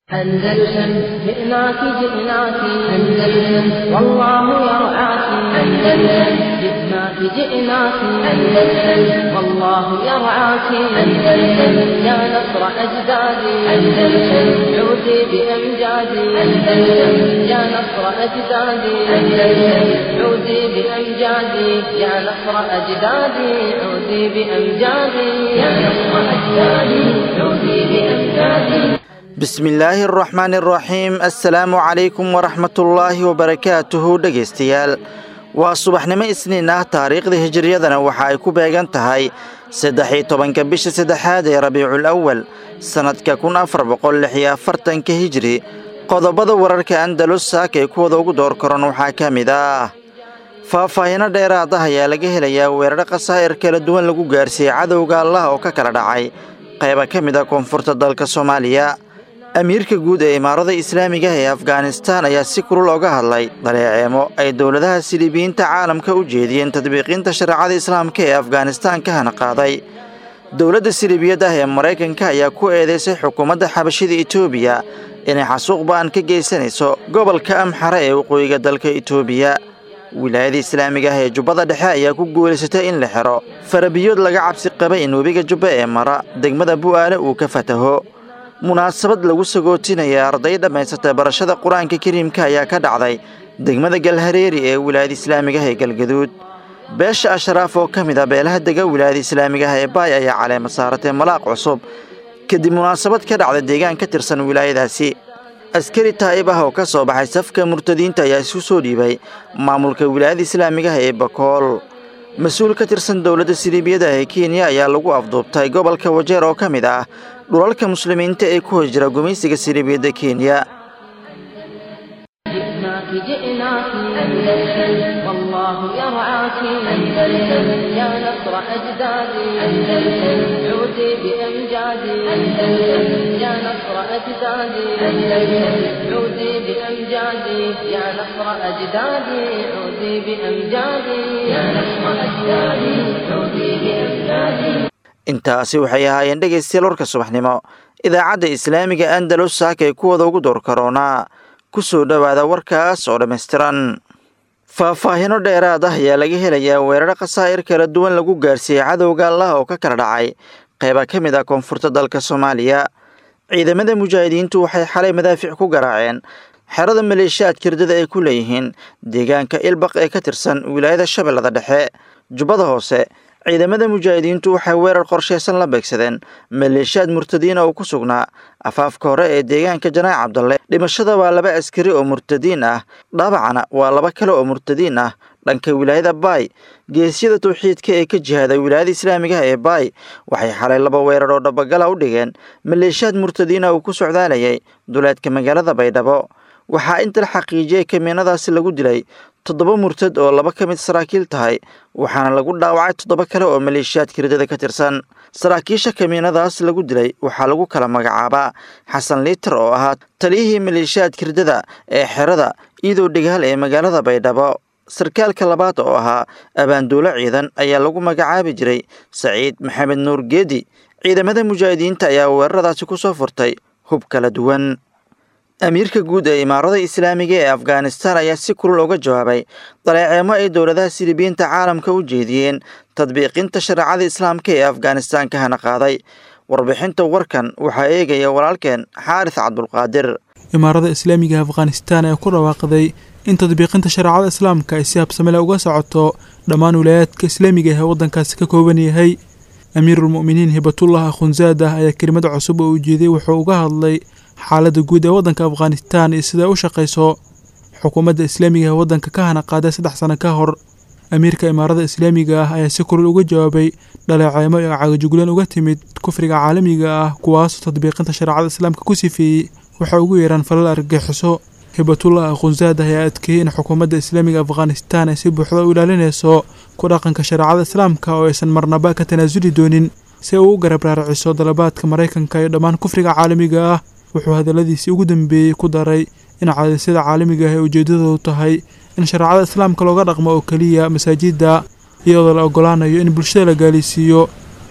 أندلسن جئناك جئناك أندلسن والله يرعاك أندلسن جئناك جئناك أندلسن والله يرعاك أندلسن يا نصر أجدادي أندلسن عودي بأمجادي أندلسن يا نصر أجدادي أندلسن عودي بأمجادي يا نصر أجدادي عودي بأمجادي يا نصر أجدادي عودي بأمجادي bismillaahi araxmaani araxiim assalaamu calaykum waraxmatullaahi wabarakaatuhu dhegaystayaal waa subaxnimo isniin ah taariikhda hijiriyadana waxa ay ku beegan tahay saddex-iyo tobanka bisha saddexaad ee rabiicul awal sannadka kun afar boqol lix iyo afartanka hijiri qodobada wararka andalus saaka ee kuwada ugu door koran waxaa ka mid ah faahfaahino dheeraad ah ayaa laga helayaa weeraro khasaa'ir kala duwan lagu gaarsiiyey cadowga allah oo ka kala dhacay qayba ka mid a koonfurta dalka soomaaliya amiirka guud ee imaarada islaamiga ee afghanistaan ayaa si kulul oga hadlay daleeceemo ay dowladaha silibiyiinta caalamka u jeediyeen tadbiiqinta shareecada islaamka ee afghanistaan ka hana qaaday dowladda silibiyad ah ee maraykanka ayaa ku eedeysay xukuumadda xabashida etoobiya inay xasuuq ba'an ka geysanayso gobolka amxare ee waqooyiga dalka etoobiya wilaayada islaamiga ah ee jubbada dhexe ayaa ku guulaysatay in la xiro farabiyood laga cabsi qabay in webiga jubba ee mara degmada bu'aale uu ka fataho munaasabad lagu sagootinaya arday dhammaysatay barashada qur-aanka kariimka ayaa ka dhacday degmada galhareeri ee wilaayada islaamiga ah ee galgaduud beesha ashraaf oo ka mid ah beelaha dega wilaayada islaamiga ah ee baay ayaa caleema saaratay malaaq cusub kadib munaasabad ka dhacda deegaan ka tirsan wilaayadaasi askari taa'ib ah oo ka soo baxay safka murtadiinta ayaa isu soo dhiibay maamulka wilaayada islaamiga ah ee bakool mas-uul ka tirsan dowladda siliibiyada ee kenya ayaa lagu afduubtay gobolka wajeer oo ka mid ah dhulalka muslimiinta ee ku hoos jira gumaysiga siliibiyadda kenya جئناك جئناك أندلسن والله يرعاك أندلسن يا نصر أجدادي أندلسن عودي بأمجادي أندلسن يا نصر أجدادي أندلسن عودي بأمجادي يا نصر أجدادي عودي بأمجادي يا نصر أجدادي عودي بأمجادي intaasi waxay ahaayeen dhegaystayaal warka subaxnimo idaacadda islaamiga andalus saaka ee kuwada ugu door karoonaa ku soo dhowaada warkaas oo dhammaystiran faahfaahino dheeraad ah ayaa laga helayaa weeraro khasaa'ir kala duwan lagu gaarsiiyey cadowga allah oo ka kala dhacay qayba ka mid ah koonfurta dalka soomaaliya ciidamada mujaahidiintu waxay xalay madaafic ku garaaceen xerada maleeshiyaad kirdada ay ku leeyihiin deegaanka ilbaq ee ka tirsan wilaayada shabeellada dhexe jubbada hoose ciidamada mujaahidiintu waxay weerar qorshaysan la beegsadeen maleeshiyaad murtadiin oo ku sugnaa afaafka hore ee deegaanka janaac cabdalle dhimashada waa laba askari oo murtadiin ah dhaabacana waa laba kale oo murtadiin ah dhanka wilaayada baay geesyada tawxiidka ee ka jihaaday wilaayada islaamigaha ee baay waxay xalay laba weerar oo dhabagala u dhigeen maleeshiyaad murtadiina uu ku socdaalayay duleedka magaalada baydhabo waxaa inta la xaqiijiyey kamiinadaasi lagu dilay toddoba murtad oo laba ka mid saraakiil tahay waxaana lagu dhaawacay toddoba kale oo maleeshiyaadka hirdada ka tirsan saraakiisha kamiinadaas lagu dilay waxaa lagu kala magacaabaa xasan liiter oo ahaa taliyihii maleeshiyaadka hirdada ee xerada iidow dhigaal ee magaalada baydhabo sarkaalka labaad oo ahaa abaanduulo ciidan ayaa lagu magacaabi jiray saciid maxamed nuur geedi ciidamada mujaahidiinta ayaa weeraradaasi ku soo furtay hub kala duwan amiirka guud ee imaarada islaamiga ee afghanistaan ayaa si kulul uga jawaabay daleeceemo ay dowladaha silibiyiinta caalamka u jeediyeen tadbiiqinta shareecada islaamka ee afghanistaan ka hana qaaday warbixinta warkan waxaa eegaya walaalkeen xaaris cabdulqaadir imaarada islaamiga afghanistaan ee ku dhawaaqday in tadbiiqinta shareecada islaamka ay si habsamele uga socoto dhammaan wilaayaadka islaamiga ee waddankaasi ka kooban yahay amiirulmu'miniin hibatullah akhunzaadah ayaa kelimada cusub oo ujeeday wuxuu uga hadlay xaaladda guud ee waddanka afghanistaan iyo siday u shaqayso xukuumadda islaamiga ee waddanka ka hana qaaday saddex sano ka hor amiirka imaarada islaamiga ah ayaa si kulul uga jawaabay dhaleeceemo iyo cagajuglan uga timid kufriga caalamiga ah kuwaasoo tadbiiqinta shareecada islaamka ku sifeeyey waxay ugu yeeraan falal argagixiso hibatullah akhunzaad ayaa adkeeyey in xukuumadda islaamiga afghanistaan ay si buuxda u ilaalinayso ku dhaqanka shareecada islaamka oo aysan marnaba ka tanaasuli doonin si uu u garab raaraciso dalabaadka maraykanka iyo dhammaan kufriga caalamiga ah wuxuu hadalladiisii ugu dambeeyey ku daray in caadisyada caalamiga ah ee ujeeddadoodu tahay in shareecada islaamka looga dhaqmo oo keliya masaajidda iyadoo la ogolaanayo in bulshada la gaaliysiiyo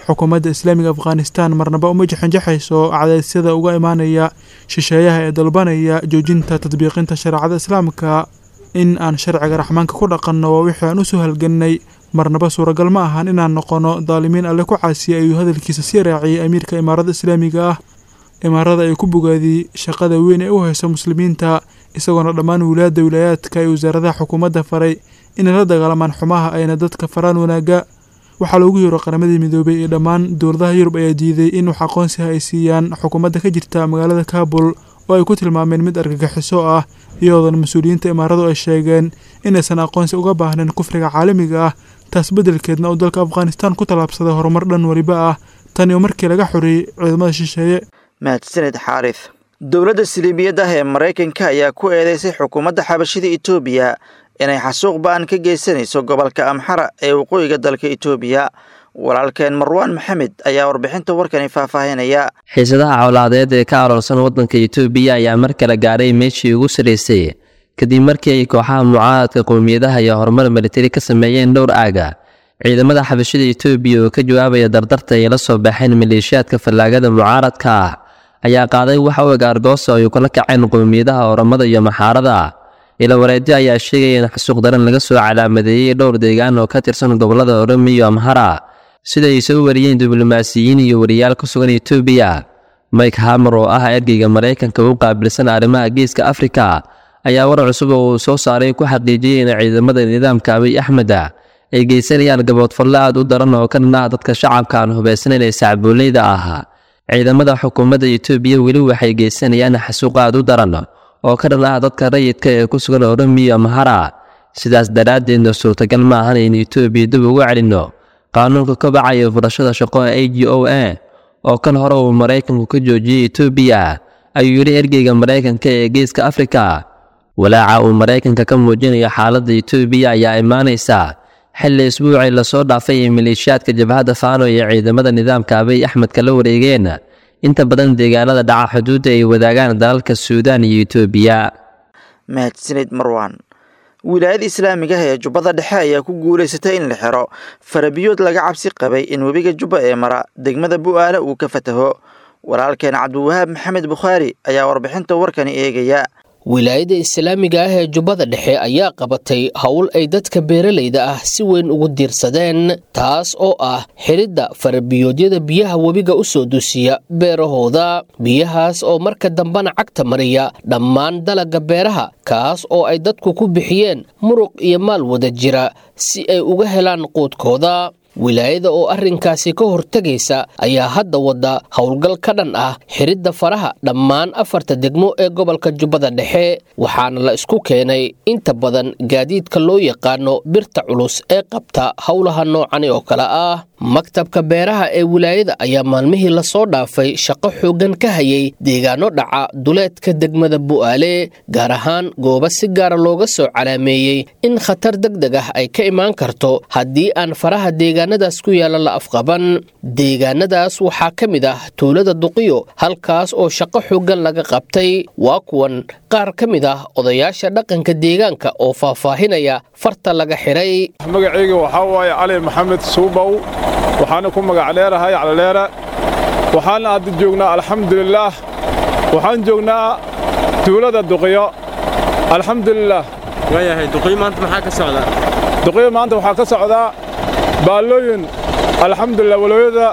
xukuumadda islaamiga afghanistan marnaba uma jaxanjaxayso cadaysyada uga imaanaya shisheeyaha ee dalbanaya joojinta tadbiiqinta shareecada islaamka in aan sharciga raxmaanka ku dhaqanno waa wixii aan usoo halgannay marnaba suuragal ma ahan inaan noqono daalimiin alle ku caasiyay ayuu hadalkiisa sii raaciyey amiirka imaarada islaamiga ah imaarada ay ku bogaadiyey shaqada weyn ee u hayso muslimiinta isagoona dhammaan wilaayadda wilaayaadka iyo wasaaradaha xukuumadda faray inay la dagaalamaan xumaha ayna dadka faraan wanaagga waxaa loogu yeero qaramadii midoobay ee dhammaan dowladaha yurub ayaa diiday in wax aqoonsiha ay siiyaan xukuumadda ka jirta magaalada kaabul oo ay ku tilmaameen mid argagixiso ah iyadoona mas-uuliyiinta imaaradu ay sheegeen inaysan aqoonsi uga baahnayn kufriga caalamiga ah taas beddelkeedna uu dalka afghanistan ku tallaabsaday horumar dhan weliba ah tan iyo markii laga xoreeyey ciidamada shisheeye mahadsaned xaarif dowladda siliibiyadda ah ee maraykanka ayaa ku eedeysay xukuumadda xabashida etoobiya inay xasuuq ba-an ka geysanayso gobolka amxara ee waqooyiga dalka etoobiya walaalkeen marwaan maxamed ayaa warbixinta warkani faahfaahinaya xiisadaha cawlaadeed ee ka aroorsan waddanka etoobiya ayaa mar kale gaadhay meeshii ugu sarraysay kadib markii ay kooxaha mucaaradka qowmiyadaha iyo horumar militari ka sameeyeen dhowr aaga ciidamada xabashida etoobiya oo ka jawaabaya dardarta ay la soo baxeen maleeshiyaadka fallaagada mucaaradka ah ayaa qaaday wax u eg argoosa ay kula kaceen qowmiyadaha oramada iyo maxaarada ila wareedyo ayaa sheegaya in xasuuq daran laga soo calaamadeeyey dhowr deegaan oo ka tirsan gobolada oromiya iyo amhara sida ay soo wariyeen diblomaasiyiin iyo wariyaal ku sugan etoobiya mike hamer oo ah ergeyga maraykanka u qaabilsan arrimaha geeska afrika ayaa war cusub oo uu soo saaray ku xaqiijiyey in ciidamada nidaamka abiy axmeda ay geysanayaan gaboodfalle aad u daran oo ka dhan ah dadka shacabka aan hubaysnayn ee sacbuuleyda ah ciidamada xukuumadda etoobiya weli waxay geysanayaan xasuuq aad u daran oo ka dhan ah dadka rayidka ee ku sugan oromiya amhara sidaas daraaddeedna suurtagal ma ahan in etoobiya dib ugu celinno qaanuunka ka bacaya furashada shaqo a g o a oo kan hore uu maraykanku ka joojiyey etoobiya ayuu yidhi ergeyga maraykanka ee geeska afrika walaaca uu maraykanka ka muujinayo xaaladda etoobiya ayaa imaanaysa xilli isbuucii lasoo dhaafay ee maleeshiyaadka jabhadda faano iyo ciidamada nidaamka abiy axmedka la wareegeen inta badan deegaanada dhaca xuduudda ay wadaagaan dalalka suudaan iyo etoobiya mahadsanid marwan wilaayada islaamiga ah ee jubbada dhexe ayaa ku guulaysatay in la xiro farabiyood laga cabsi qabay in webiga jubba ee mara degmada bu'aale uu ka fataho walaalkeen cabdiwahaab maxamed bukhaari ayaa warbixinta warkani eegaya wilaayada islaamiga ah ee jubbada dhexe ayaa qabatay howl ay dadka beeralayda ah si weyn ugu diirsadeen taas oo ah xidhidda farabiyoodyada biyaha webiga u soo dusiya beerahooda biyahaas oo marka dambena cagta mariya dhammaan dalagga beeraha kaas oo ay dadku ku bixiyeen muruq iyo maal wada jira si ay uga helaan quudkooda wilaayada oo arrinkaasi ka hortegaysa ayaa hadda wadda howlgal ka dhan ah xidhidda faraha dhammaan afarta degmo ee gobolka jubbada dhexe waxaana la isku keenay inta badan gaadiidka loo yaqaano birta culus ee qabta howlaha noocani oo kale ah maktabka beeraha ee wilaayada ayaa maalmihii lasoo dhaafay shaqo xooggan ka hayay deegaano dhaca duleedka degmada bu'aale gaar ahaan goobo si gaara looga soo calaameeyey in khatar degdeg ah ay ka imaan karto haddii aan faraha deegaanadaas ku yaalla la afqaban deegaanadaas waxaa ka mid ah tuulada duqiyo halkaas oo shaqo xooggan laga qabtay waa kuwan qaar ka mid ah odayaasha dhaqanka deegaanka oo faahfaahinaya farta laga xidhay magacayga waxaa waaye cali maxamed suubow waxaana ku magac dheerahay calaleere waxaana hadda joognaa alxamdulilaah waxaan joognaa tuulada duqiyo alxamdulilaah waayahay duqiyo maanta maxaa ka socdaa duqiyo maanta waxaa ka socdaa baallooyin alxamdulilah walooyada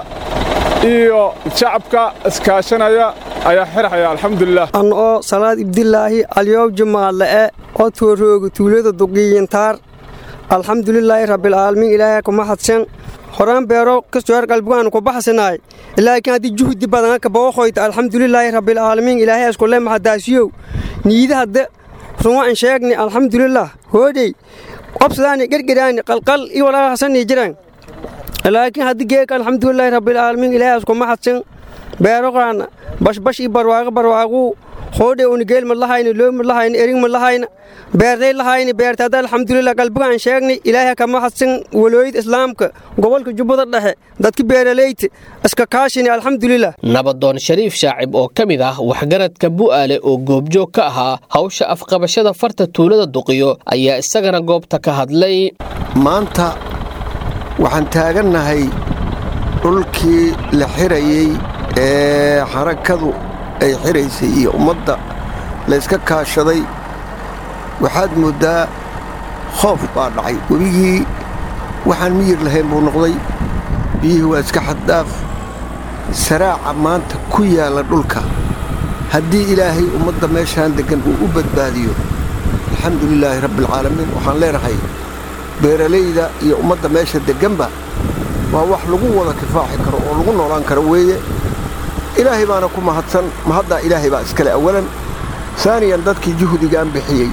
iyo shacabka iskaashanaya ayaa xirxaya alxamdulilah an oo salaad ibdilaahi alyoob jumaadle'e oo toorooga tuulada duqiyintaar alxamdulilaahi rabbilcaalamiin ilaahay kuma hadsan horaan beero kastoor qalbigaan ku baxsanaay laakiin haddii juhdi badan ka booqoyta alxamdulilaahi rabbilcaalamiin ilaahay iskule maxadaasiyow niida hadde ruma an sheegni alxamdulilah hoodhey qobsadaani gergeraani qalqal iyo walaa hasanii jiran laakiin haddii geeka alxamdulilaahi rabbilcaalamiin ilaahay iskuma hadsan beero qaana bashbash iyo barwaaqo barwaaquu hoodhe unigeel ma lahayna loo ma lahayna erig ma lahayna beertay lahayna beertada alxamdulilah qalbigaan sheegnay ilaahay kama hadsan walooyada islaamka gobolka jubbada dhexe dadka beeraleyta iska kaashini alxamdulilah nabadoon shariif shaacib oo ka mid ah waxgaradka bu'aale oo goobjoog ka ahaa hawsha afqabashada farta tuulada duqiyo ayaa isagana goobta ka hadlay maanta waxaan taagannahay dhulkii la xirayey ee xarakadu ay xiraysay iyo ummadda layska kaashaday waxaad mooddaa khoof baa dhacay webigii waxaan miyir lahayn buu noqday biyihii waa iska xaddaaf saraaca maanta ku yaalla dhulka haddii ilaahay ummadda meeshaan deggan uu u badbaadiyo alxamdu lilaahi rabbialcaalamiin waxaan leenahay beeralayda iyo ummadda meesha degganba waa wax lagu wada kifaaxi karo oo lagu noolaan karo weeye ilaahay baana ku mahadsan mahaddaa ilaahay baa iskale awalan saaniyan dadkii juhdigaan bixiyey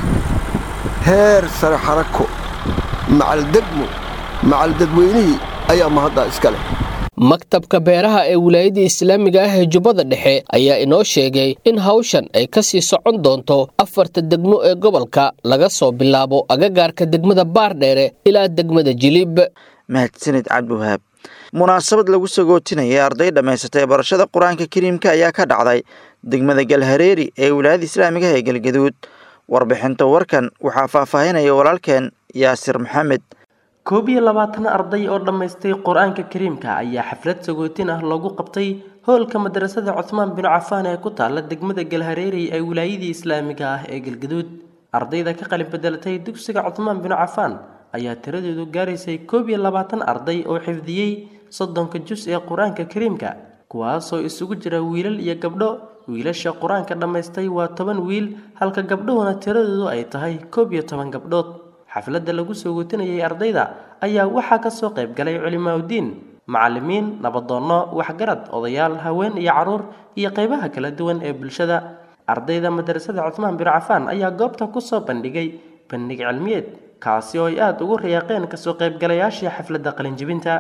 heer sare xarako macaldegmo macaldadweynihii ayaa mahaddaa iskale maktabka beeraha ee wilaayadda islaamiga ah ee jubbada dhexe ayaa inoo sheegay in hawshan ay ka sii socon doonto afarta degmo ee gobolka laga soo bilaabo agagaarka degmada baardheere ilaa degmada jilib mahadsanid cabdiwahaab munaasabad lagu sagootinayay arday dhammaysatay barashada qur-aanka kariimka ayaa ka dhacday degmada galhareeri ee wilaayada islaamiga ah ee galgaduud warbixinta warkan waxaa faahfaahinaya walaalkeen yaasir maxamed koob iyo labaatan arday oo dhammaystay qur-aanka kariimka ayaa xaflad sagootin ah loogu qabtay hoolka madrasada cuthmaan binu cafaan ee ku taala degmada galhareeri ee wilaayadii islaamiga ah ee galgaduud ardayda ka qalin bedelatay dugsiga cuthmaan binu cafaan ayaa tiradoodu gaaraysay koob iyo labaatan arday oo xifdiyey soddonka jus ee qur-aanka kariimka kuwaasoo isugu jira wiilal iyo gabdho wiilasha qur-aanka dhammaystay waa toban wiil halka gabdhuhuna tiradoodu ay tahay koob iyo toban gabdhood xafladda lagu soo guutinayay ardayda ayaa waxaa ka soo qayb galay culimaaudiin macallimiin nabadoonno waxgarad odayaal haween iyo carruur iyo qaybaha kala duwan ee bulshada ardayda madrasada cuthmaan bin cafaan ayaa goobta ku soo bandhigay bandhig cilmiyeed kaasi oo ay aada ugu riyaaqeen kasoo qaybgalayaashii xafladda qalinjibinta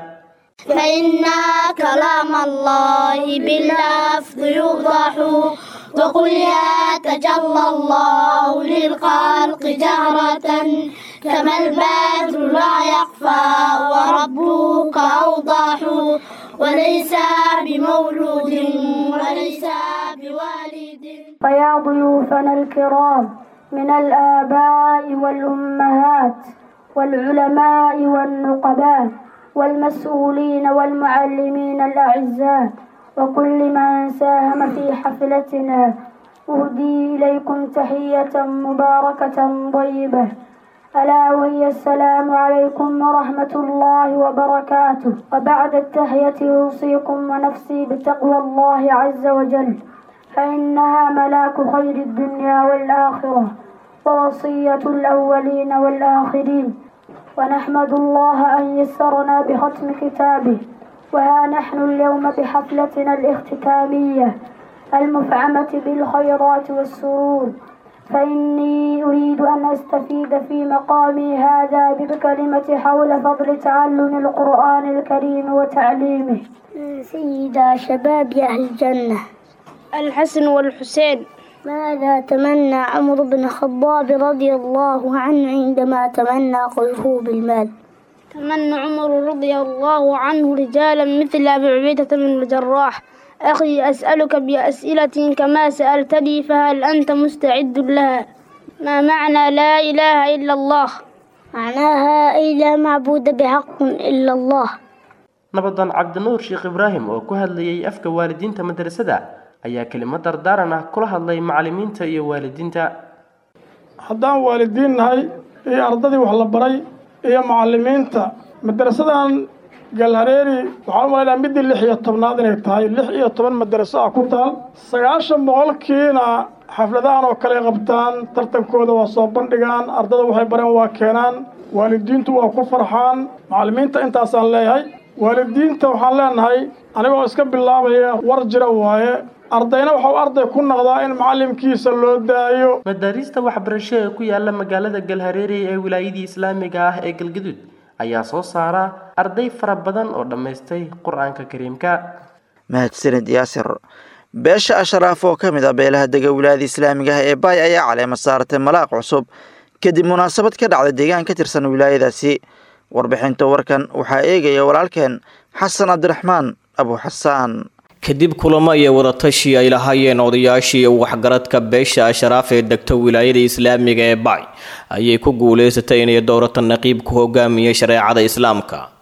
فإن كلام الله باللفظ يوضح وقل يتجلى الله للخلق جهرة كما البدر لا يخفى وربك أوضح وليس بمولود وليس بوالد فيا ضيوفنا الكرام من الآباء والأمهات والعلماء والنقباء والمسؤولين والمعلمين الأعزاء وكل من ساهم في حفلتنا أهدي إليكم تحية مباركة طيبة ألا وهي السلام عليكم ورحمة الله وبركاته وبعد التحية أوصيكم ونفسي بتقوى الله عز وجل فإنها ملاك خير الدنيا والآخرة ووصية الأولين والآخرين ونحمد الله أن يسرنا بختم كتابه وها نحن اليوم بحفلتنا الاختتامية المفعمة بالخيرات والسرور فإني أريد أن أستفيد في مقامي هذا بكلمة حول فضل تعلم القرآن الكريم وتعليمه سيدا شباب أهل الجنة الحسن والحسين ماذا تمنى عمرو بن الخطاب رضي الله عنه عندما تمنى قذفه بالمال تمنى عمر رضي الله عنه رجالا مثل أبي عبيدة بن الجراح أخي أسألك بأسئلة كما سألتني فهل أنت مستعد لها ما معنى لا إله إلا الله معناها أي لا معبود بحق إلا الله nabadan cabdinuur sheekh ibraahim oo ku hadlayay afka waalidiinta madrasada ayaa kelimad dardaaran ah kula hadlay macallimiinta iyo waalidiinta haddaan waalidiin nahay iyo ardadii wax la baray iyo macallimiinta madrasadan galhareeri waxaan u malaynaa middii lix iyo tobnaad inay tahay lix iyo toban madaraso ah ku taal sagaashan boqolkiina xafladahan oo kale qabtaan tartankooda waa soo bandhigaan ardada waxay bareen waa keenaan waalidiintu waa ku farxaan macallimiinta intaasaan leeyahay waalidiinta waxaan leenahay anigoo iska bilaabaya war jira waaye ardayna waxau arday ku noqdaa in macallimkiisa loo daayo madaariista waxbarasho ee ku yaala magaalada galhareeri ee wilaayadii islaamiga ah ee galgaduud ayaa soo saara arday fara badan oo dhammaystay qur-aanka kariimka mahadsanid yaasir beesha ashraaf oo ka mid ah beelaha dega wilaayada islaamiga ah ee baay ayaa caleema saaratay malaaq cusub kadib munaasabad ka dhacday deegaan ka tirsan wilaayadaasi warbixinta warkan waxaa eegaya walaalkeen xasan cabdiraxmaan abu xasaan kadib kulamo iyo wadatashi ay lahaayeen odayaashii waxgaradka beesha ashraaf ee degta wilaayada islaamiga ee bacay ayay ku guulaysatay inay dowrata naqiib ku hogaamiyey shareecada islaamka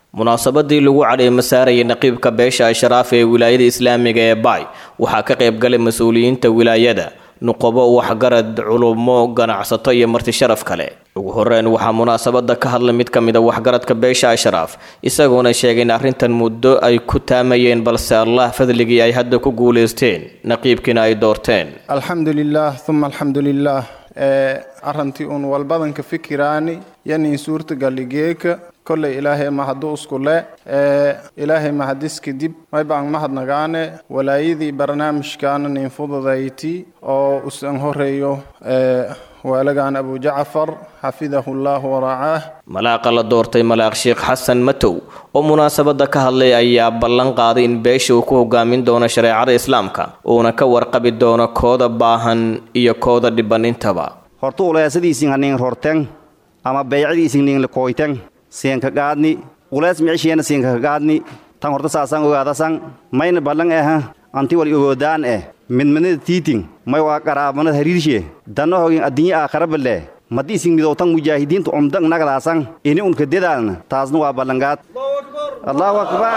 munaasabadii lagu cadheema saarayay naqiibka beesha ashraaf ee wilaayada islaamiga ee baay waxaa ka qayb galay mas-uuliyiinta wilaayada nuqobo waxgarad culumo ganacsato iyo marti sharaf kale ugu horeyn waxaa munaasabada ka hadlay mid ka mid a waxgaradka beesha ashraaf isagoona sheegay in arrintan muddo ay ku taamayeen balse allah fadligii ay hadda ku guulaysteen naqiibkiina ay doorteen alxamdu lilaah uma alxamdu lilaah ee arrantii uun walbadanka fikiraani yanin suurtagaligeeka kolley ilaahay mahadu iskule ee ilaahay mahadis kadib maybaan mahadnagaane walaayadii barnaamijkaana nin fududayti oo usan horeeyo ee waalagan abu jacfar xafidahu llah waracaah malaaqa la doortay malaaq sheekh xasan matow oo munaasabada ka hadlay ayaa ballan qaaday in beesha uu ku hogaamin doono shareecada islaamka uuna ka warqabi doono kooda baahan iyo kooda dhiban intaba horta uleesadiisin hanin rorten ama beycadiisin nin koyten siinka gaadni ulees micishiyana siinka gaadni tan horta saasan ogaadasan mayna ballan aha anti wal ogoodaan eh midmanada tiitin may waa qaraabanad hariirshe danno hogin addinye aakharaballe maddi isin midowtan mujaahidiinta umdang nagadaasan ini unka dedaalna taasna waa ballangaad allahu akbar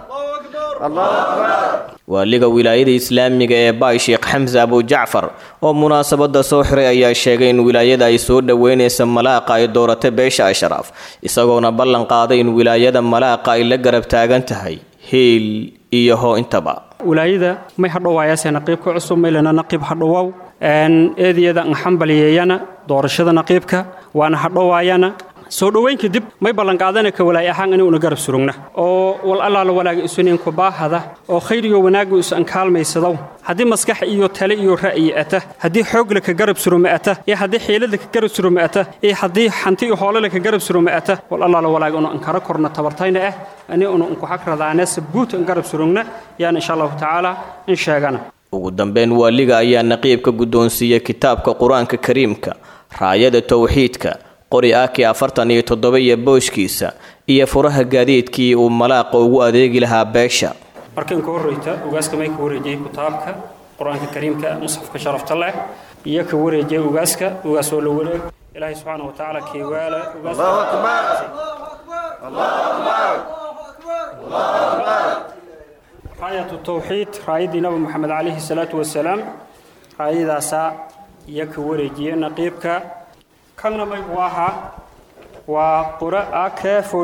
allahu akbar waaliga wilaayada islaamiga ee baay sheekh xamse abujacfar oo munaasabada soo xiray ayaa sheegay in wilaayada ay soo dhoweynaysa malaaqa ay dooratay beesha ashraaf isagoona ballan qaaday in wilaayada malaaqa ay la garab taagan tahay hiil iyo hoo intaba wilaayada may hadhowaayase naqiibka cusub maylana naqiib hadhowow eediyada nxambaliyeeyana doorashada naqiibka waana hadhowaayana soo dhoweyn kadib may ballanqaadana ka walaay ahaan inuuna garab surugna oo wal allaala walaaga isuninku baahada oo khayr iyo wanaagu isu ankaalmaysadow haddii maskax iyo tale iyo ra'yi ata haddii xoogle ka garab suruma ata iyo haddii xiilada ka garab suruma ata iyo haddii xanti iyo hoolale ka garab suruma ata wal allaala walaaga unu ankara korna tabartayna ah ani unu unku xagradaane sabuut an garab surugna yaan insha allahu tacaala in sheegana ugu dambeyn waaliga ayaa naqiibka guddoonsiiyey kitaabka qur-aanka kariimka raayada towxiidka qori aki afartan iyo toddoba iyo booshkiisa iyo furaha gaadiidkii uu malaaqa ugu adeegi lahaa beesha markan ka horreyta ugaaska may ka wareejiyey kitaabka qur-aanka kariimka musxafka sharafta leh iyo ka wareejiyey ugaaska ugaas oo la wareeg ilaahay subxaana wa tacaala keewaala raayatu tawxiid raayaddii nabi moxamed calayhi salaatu wasalaam raayadaasaa iyo ka wareejiyey naqiibka kanna maygu ahaa waa qura ak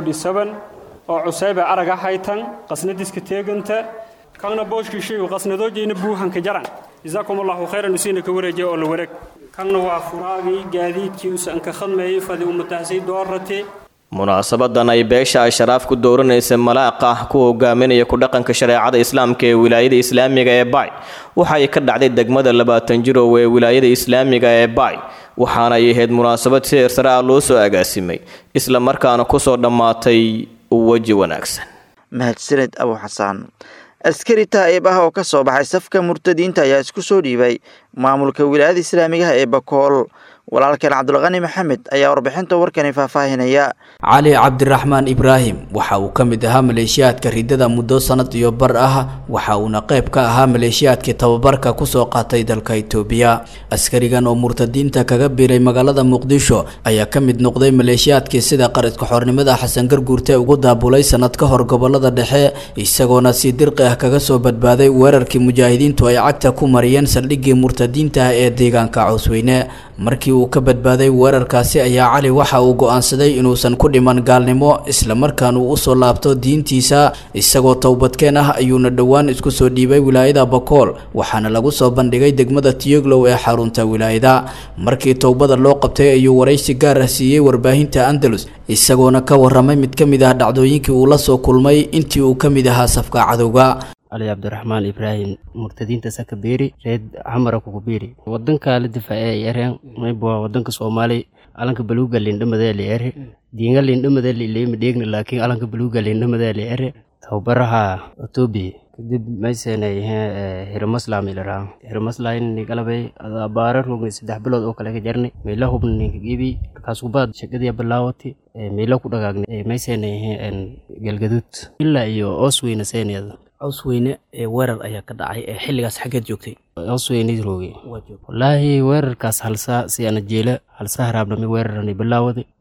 oo cusayba araga haytan qasnadiska teeganta kanna booshkiishayu qasnadoojayna buuhanka jaran jazaakum allahu khayran usiina ka wareejiya oo la wareeg kanna waa furaagii gaadiidkii usan ka khadmeeyey fadi umataxsay doorate munaasabadan ay beesha ashraaf ku dooranaysa malaaqa ku hogaaminaya ku dhaqanka shareecada islaamka ee wilaayada islaamiga ee baay waxa ay ka dhacday degmada labaatan jirow ee wilaayada islaamiga ee baay waxaana ay ahayd munaasabad si heersare ah loo soo agaasimay isla markaana kusoo dhammaatay weji wanaagsan mahadsaned abu xasaan askari taa'ib ah oo ka soo baxay safka murtadiinta ayaa isku soo dhiibay maamulka wilaayada islaamigaha ee bakool walaalkeen cabdulqani maxamed ayaa warbixinta warkani faahfaahinaya cali cabdiraxmaan ibraahim waxa uu ka mid ahaa maleeshiyaadka ridada muddo sanad iyo bar ah waxa uuna qayb ka ahaa maleeshiyaadkii tababarka kusoo qaatay dalka itoobiya askarigan oo murtadiinta kaga biiray magaalada muqdisho ayaa ka mid noqday maleeshiyaadkii sida qaridka xornimada xasan garguurte ugu daabulay sanad ka hor gobolada dhexe isagoona si dirqi ah kaga soo badbaaday weerarkii mujaahidiintu ay cagta ku mariyeen saldhiggii murtadiinta ah ee deegaanka cawsweyne markii uu ka badbaaday weerarkaasi ayaa cali waxa uu go-aansaday inuusan ku dhiman gaalnimo islamarkaan uu usoo laabto diintiisa isagoo towbadkeen ah ayuuna dhowaan isku soo dhiibay wilaayada bakool waxaana lagu soo bandhigay degmada tiyoglow ee xarunta wilaayada markii towbada loo qabtay ayuu waraysi gaar ah siiyey warbaahinta andalus isagoona ka waramay mid ka mid ah dhacdooyinkii uu la soo kulmay intii uu ka mid ahaa safka cadowga cali cabdiraxmaan ibraahim murtadiinta sakabeeri reed xamara kukubeeri wadanka la difaace yareen mayba wadanka soomaali alanka baluuga lindhamadee la ere diinga lindhamadee lileyma dheegna laakiin alanka baluuga lindhamadee la ere tababaraha etoobiya kadib maysenay hiramaslam ilaraa hiramaslayni galabay abaara rogni saddex bilood oo kale ka jarnay meela hubna ninka gibi markaasubaad shaqadii bilaawati meela ku dhagaagna maysenay galgaduud ilaa iyo oosweyna seeneeda cawsweyne ee weerar ayaa ka dhacay ee xilligaas xaggeed joogtay cawsweyne rooge wallaahi weerarkaas halsaa si ana jeela halsaa haraabnami weerarani bilaawada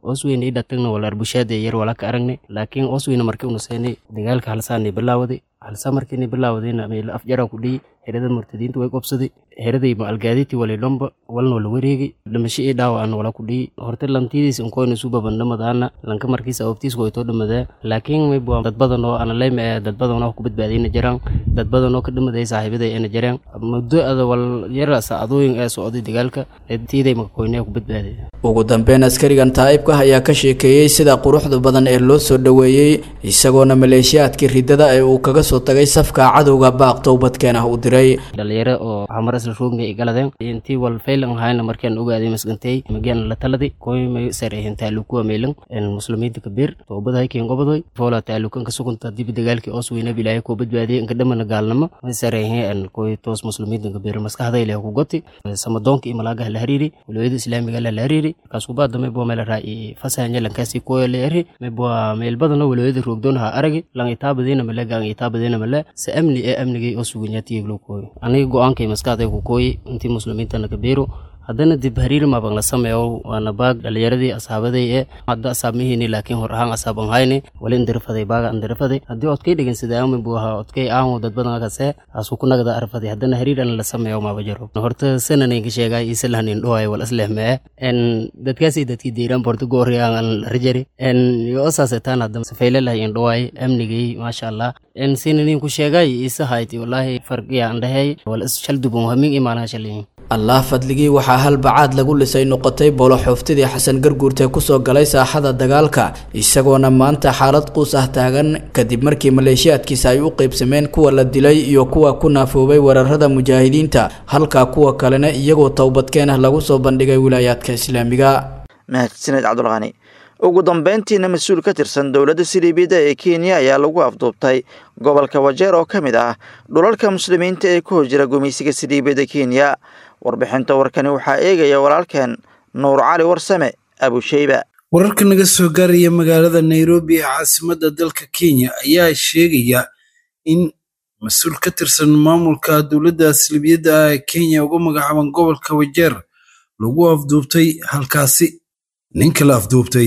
osweyne i dhatagna wala arbushaada yar wala ka aragnay laakiin osweyne markii una seenay dagaalka halsaanay bilaawaday halsa markiina bilaawadayna meel afjara ku dhiyi herada murtadiinta way qobsaday heraday ma algaaditi wali lomba walna wala wareegay dhimasho ii dhaawacana wala ku dhiyi horta lantidiis inkoyna isu babandhamadaana lanka markiisa awabtiis waytoo dhamadaa laakiin mayba dad badan oo ana leyma ee dad badan oo ku badbaadayna jiraan dad badan oo ka dhimaday saaxiibaday ayna jiraan muddo ada wal yara saacadooyin ee socday dagaalka tiiday makakoyne ku badbaaday ugu dambeyn askarigan taa'ibka ayaa ka sheekeeyey sida quruxda badan ee loo soo dhoweeyey isagoona maleeshiyaadkii riddada ee uu kaga soo tagay safka cadowga baaq towbadkeen ah u diray dhalinyaro oo xamar isla roogna ay galadeen intii wal faylan ahayna markaan ogaaday masgantay mageen la taladi koy may sarehen taalukuwa meelan en muslimiinta kabiir toobada haykeen gobodoy foola taalukan ka sugunta dib dagaalkii oos weyna bilaahay koo badbaadiyay inka dhamana gaalnimo may sarehen en koy toos muslimiinta kabiir maskaxda ilaahay ku goti samadoonka iyo malaagaha la hariiri walooyada islaamiga la la hariiri kaas ku baada may bua meel raaci fasahanya lankaasi koyo la eri may bua meel badano walooyada roogdoon ha aragi lang itaabadiina male gang itaabadiina male se amni ee amnigay oo suganyaatiyay loo kooyo aniga go-aankay maskaxday ku kooyi intii muslimiintana kabiiro haddana dib hariir maabang la sameeyo waana baag dhalinyaradii asxaabaday ee hadda asaabmihiini laakiin hor ahaan asaaban hayni wali indirifaday baaga indirifaday haddii odkay dhegin sida aamin buu ahaa odkay aamu dad badan kase asu ku nagada arfaday haddana hariir an la sameeyo maaba jiro horta sananaynka sheegay isalhanin dhohay wal aslehmee en dadkaasi dadkii diiran borto gooriyaan an rajari en yo osaasetaan hadda safaylalah in dhohay amnigay maasha allah en sinanin ku sheegay isa hayti wallahi farqiya andhahay wal is shaldubun hamin imaanaha shaliyin allah fadligii waxaa hal bacaad lagu lisay noqotay bolo xooftidii xasan garguurte kusoo galay saaxada dagaalka isagoona maanta xaalad quus ah taagan kadib markii maleeshiyaadkiisa ay u qeybsameen kuwa la dilay iyo kuwa ku naafoobay weerarada mujaahidiinta halka kuwa kalena iyagoo towbadkeen ah lagu soo bandhigay wilaayaadka islaamiga mahadsaned cabdulqani ugu dambeyntiina mas-uul ka tirsan dowladda siliibiyadda ee kenya ayaa lagu afduubtay gobolka wajeer oo ka mid ah dhulalka muslimiinta ee ku hojira gumaysiga siliibiyadda kenya warbixinta warkani waxaa eegaya walaalkeen nuur cali warsame abusheyba wararka naga soo gaaraya magaalada nairobi ee caasimadda dalka kenya ayaa sheegaya in mas-uul ka tirsan maamulka dowladda siliibiyadda ah ee kenya uga magacaaban gobolka wajeer lagu afduubtay halkaasi ninka la afduubtay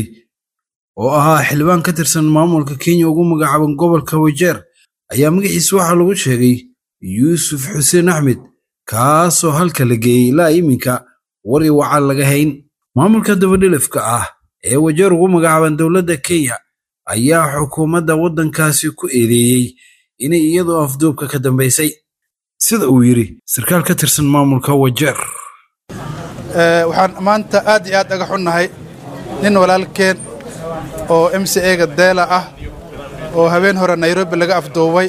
oo ahaa xildhibaan ka tirsan maamulka kenya ugu magacaaban gobolka wajeer ayaa magaciisa waxaa lagu sheegay yuusuf xuseen axmed kaasoo halka la geeyey ilaa iminka wari wacan laga hayn maamulka dabadhilifka ah ee wajeer ugu magacaaban dowladda kenya ayaa xukuumadda waddankaasi ku eedeeyey inay iyadoo afduubka ka dambaysay sida uu yidhi sarkaal ka tirsan maamulka wajeer waxaan maanta aad iyo aad aga xunnahay nin walaalkeen oo m c ega deela ah oo habeen hore nairobi laga afduubay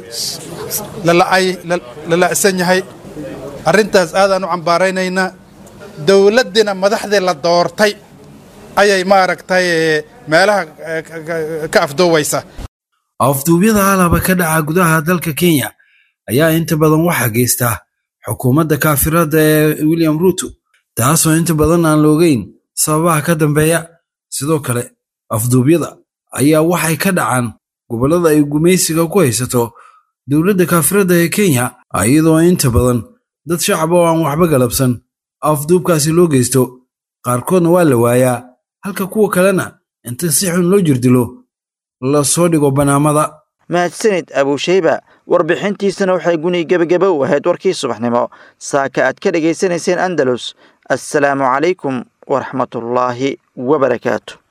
la la'san yahay arrintaas aadaan u cambaaraynaynaa dowladdiina madaxdii la doortay ayay maaragtay meelaha ka afduubaysa afduubyada alaba ka dhaca gudaha dalka kenya ayaa inta badan waxaa geysta xukuumadda kaafirada ee william ruuto taasoo inta badan aan loogeyn sababaha ka dambeeya sidoo kale afduubyada ayaa waxay ka dhacaan gobollada ay gumaysiga ku haysato dowladda kaafirada ee kenya iyadoo inta badan dad shacab oo aan waxba galabsan afduubkaasi loo geysto qaarkoodna waa la waayaa halka kuwa kalena inta si xun loo jirdilo la soo dhigo bannaamada mahadsanid abuusheyba warbixintiisana waxay guni gebageba u ahayd warkii subaxnimo saaka aad ka dhegaysanayseen andalus assalaamu calaykum waraxmatullaahi wabarakaatu